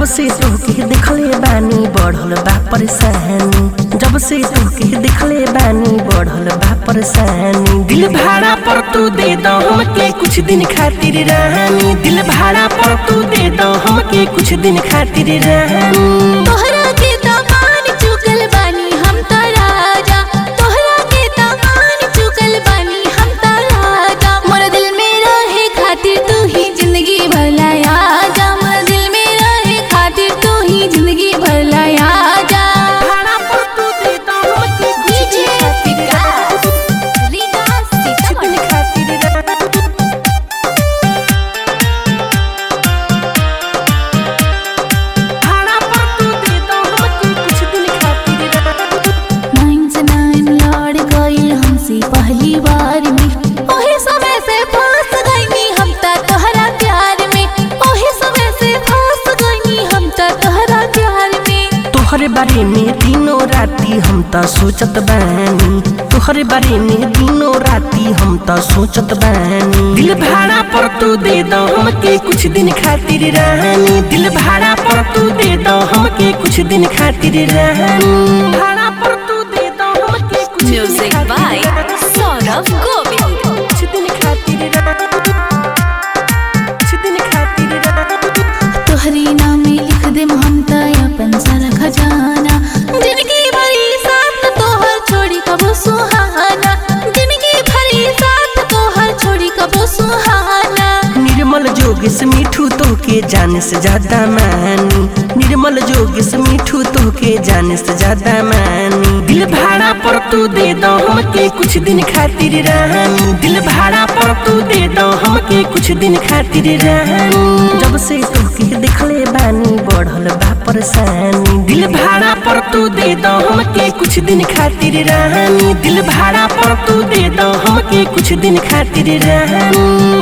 जब से तोहके देखले बानी बढ़ल बा परेशानी जब से तोहके देखले बानी बढ़ल बा परेशानी दिल भाड़ा पर तू दे दो हमके कुछ दिन खातिर रानी दिल भाड़ा पर तू दे दो हमके कुछ दिन खातिर रानी तोहरा के दामान चुकल बानी हम त राजा तोहरा के दामान चुकल बानी हम त राजा मोर दिल में रहे खातिर तू ही जिंदगी भर लाया जा मोर दिल में रहे खातिर तू ही जिंदगी भर लाया जा भाड़ा पर तू दे दो हमके कुछ डीजे दिन खातिर विकास रीगा सीतामढ़ी दिन खातिर रानी भाड़ा पर तू दे दो हमके कुछ दिन खातिर रानी नाइन से नाइन लड़ गईल हमसे पहली बार में ओहे समय से फंस गईनी हम त तोहरा प्यार में ओहे समय से फंस गईनी हम त तोहरा प्यार में तोहरे बारे में दिनों राती हम त सोचत बानी तोहरे बारे में दिनों राती हम त सोचत बानी दिल भाड़ा पर तू दे दो हमके कुछ दिन खातिर रानी दिल भाड़ा पर तू दे दो हमके कुछ दिन खातिर रानी भाड़ा पर तू दे दो हमके कुछ दिन Music खातिर by रानी। सौरभ गोविल कुछ दिन खातिर रानी कुछ दिन खातिर रानी तोहरी नाम में लिख दे हम त अपन सारा खजाना जिंदगी भरी साथ तोहर छोड़ी कबो सुहाना जिंदगी भरी साथ तोहर छोड़ी कबो सुहाना निर्मल जोगिस मिठू तोहके जाने से ज्यादा मानी निर्मल जोगिस मिठू तोहके जाने से ज्यादा मानी दिल भाड़ा पर तू दे दो हमके कुछ दिन खातिर रानी दिल भाड़ा पर तू दे दो हमके कुछ दिन खातिर रानी जब से तोहके देखले बानी बढ़ल बा परेशानी दिल भाड़ा पर तू दे दो हमके कुछ दिन खातिर रानी दिल भाड़ा पर तू दे दो हमके कुछ दिन खातिर रानी